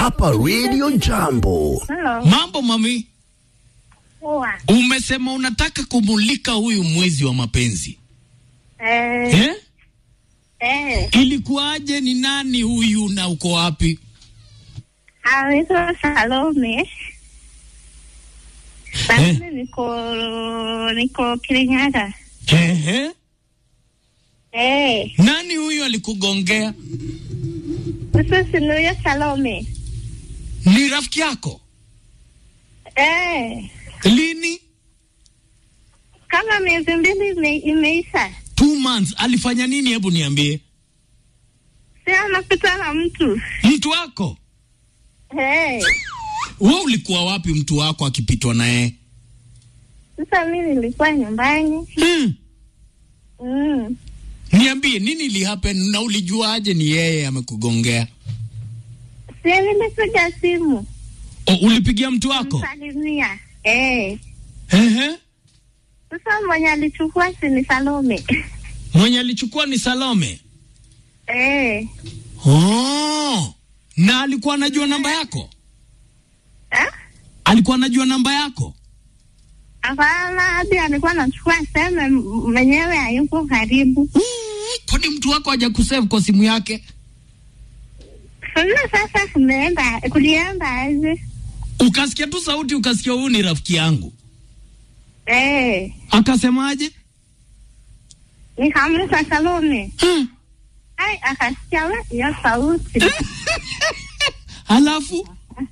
hapa Radio Jambo. Hello. Mambo mami, Poa. umesema unataka kumulika huyu mwezi wa mapenzi Eh, eh? eh. Ilikuwaje? Ni nani huyu na uko wapi? Anaitwa Salome. Na Eh. mimi niko niko Kirinyaga. Ehe. Eh, Nani huyu alikugongea? sasa si ni huyo Salome. Ni rafiki yako? Eh, Lini? kama miezi mbili ime, imeisha. Two months. Alifanya nini? Hebu niambie. Si anapita na mtu. Mtu wako Eh, wewe, ulikuwa wapi mtu wako akipitwa naye? sasa mimi nilikuwa nyumbani. Hmm. Mm. Niambie nini ili happen na ulijuaje ni yeye amekugongea? Si nilipiga simu. O, ulipigia mtu wako? Msalimia. Eh. Ehe. Sasa mwenye alichukua si ni Salome. Mwenye alichukua ni Salome. Eh. Oh. Na alikuwa anajua namba yako? Eh? Alikuwa anajua namba yako? Hapana, hadi alikuwa anachukua seme mwenyewe hayupo karibu. Mm, Kwani mtu wako hajakusave kwa simu yake? Sasa sasa kumeenda kulienda aje? Ukasikia tu sauti ukasikia huyu ni rafiki yangu. Eh, Akasemaje? nikamuita Salome. Hmm. Ai, akasikia we hiyo sauti. Halafu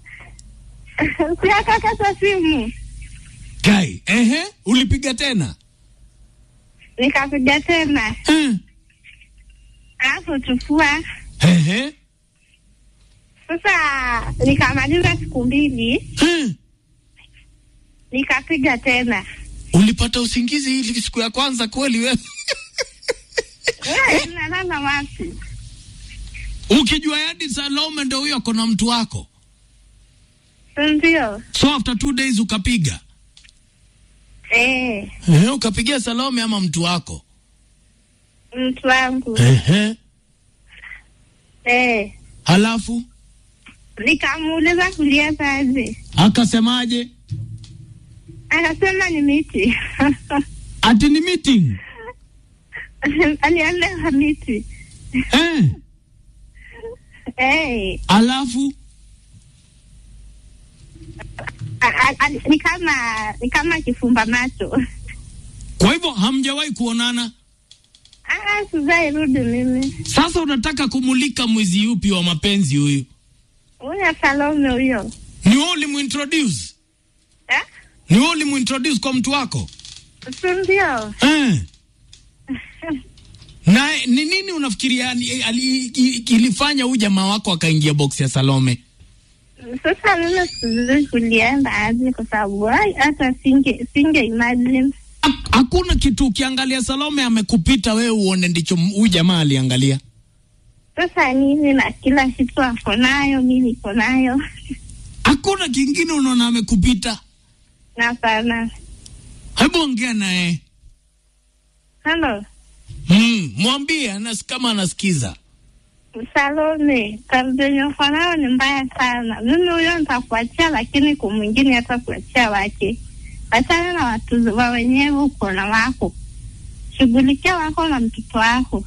Si akakata simu. kai, ehe, ulipiga tena? Nikapiga tena. Hmm. Alafu chukua. Ehe. Sasa nikamaliza siku mbili, Hmm. nikapiga tena. Ulipata usingizi ili siku ya kwanza kweli wewe? Wewe unalala wapi? Ukijua yadi Salome ndio huyo ako na mtu wako. Si Ndio. So after two days ukapiga. Eh, Eh, ukapigia Salome ama mtu wako? mtu wangu. Ehe. Eh, Halafu nikamuuliza kulienda aje? akasemaje? Akasema ni miti. Ati ni meeting. Alienda miti. Eh. Eh, Halafu a- a- a- ni kama ni kama kifumba macho. kwa hivyo hamjawahi kuonana. Ah, sijai rudi mimi. Sasa unataka kumulika mwezi upi wa mapenzi huyu? Huyo Salome huyo. Ni wewe ulimuintroduce? Eh? Ni wewe ulimuintroduce kwa mtu wako? Si ndio? Eh. Na ni nini unafikiria ni- ali- i- ilifanya huyu jamaa wako akaingia box ya Salome? Sasa mimi sijui kulienda aje kwa sababu ai, hata singe singe imagine. Ha- Hakuna kitu ukiangalia Salome amekupita wewe uone ndicho m- huyu jamaa aliangalia. Sasa nini na kila kitu ako nayo, mi niko nayo. Hakuna kingine unaona amekupita. Na sana. Hebu ongea naye. Hello. Mm, mwambie anas kama anasikiza. Salome, kardenye uko nayo ni mbaya sana. Mimi huyo nitakuachia, lakini kwa mwingine hata kuachia wake. Wachana na watu wa wenyewe uko na wako, shughulikia wako na mtoto wako.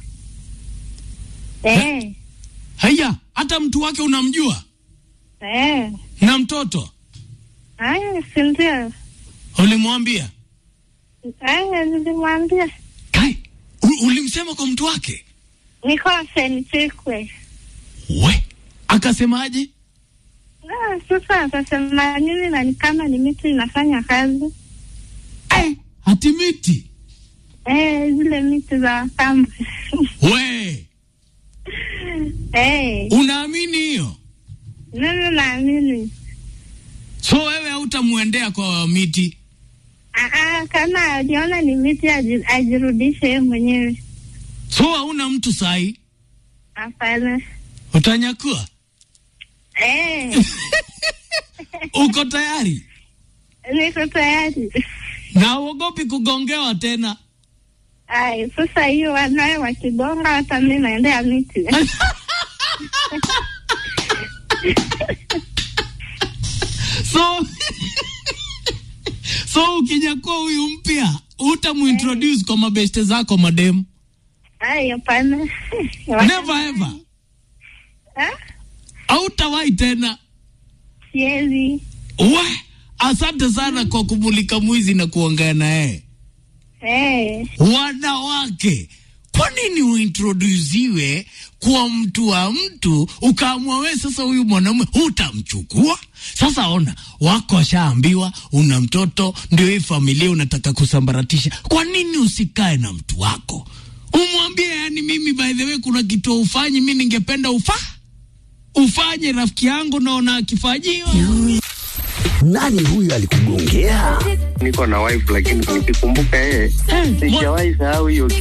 Eh, Haya, hata mtu wake unamjua eh, na mtoto haya, si ndio? ulimwambia? Haya, nilimwambia Kai, u- ulimsema kwa mtu wake? nikose nichekwe. We, akasemaje? Ah, Sasa atasema nini? Na ni kama ni miti inafanya kazi Eh, hati miti. eh, zile miti za kamba We, eh, unaamini hiyo? mimi naamini So wewe hautamwendea kwa miti? Ah, ah, kama aliona ni miti aji- ajirudishe yeye mwenyewe. So hauna mtu sahi, Hapana. utanyakua? Eh, Uko tayari niko tayari. na uogopi kugongewa tena? Ai, sasa hiyo wanawe wakigonga, hata mi naendea miti so so ukinyakua huyu mpya utamuintroduce kwa mabeste zako mademu Ai, hapana. never ever Ah, hautawahi tena Siwezi. we asante sana kwa kumulika mwizi na kuongea na yeye Eh, wanawake kwa nini uintroduziwe kwa mtu wa mtu ukaamua we sasa huyu mwanaume hutamchukua sasa ona wako ashaambiwa una mtoto ndio hii familia unataka kusambaratisha kwa nini usikae na mtu wako umwambie yani mimi by the way kuna kitu ufanyi mi ningependa ufa ufanye rafiki yangu naona akifanyiwa Nani huyu alikugongea? niko na wife lakini nikikumbuka yeye sijawahi sahau hiyo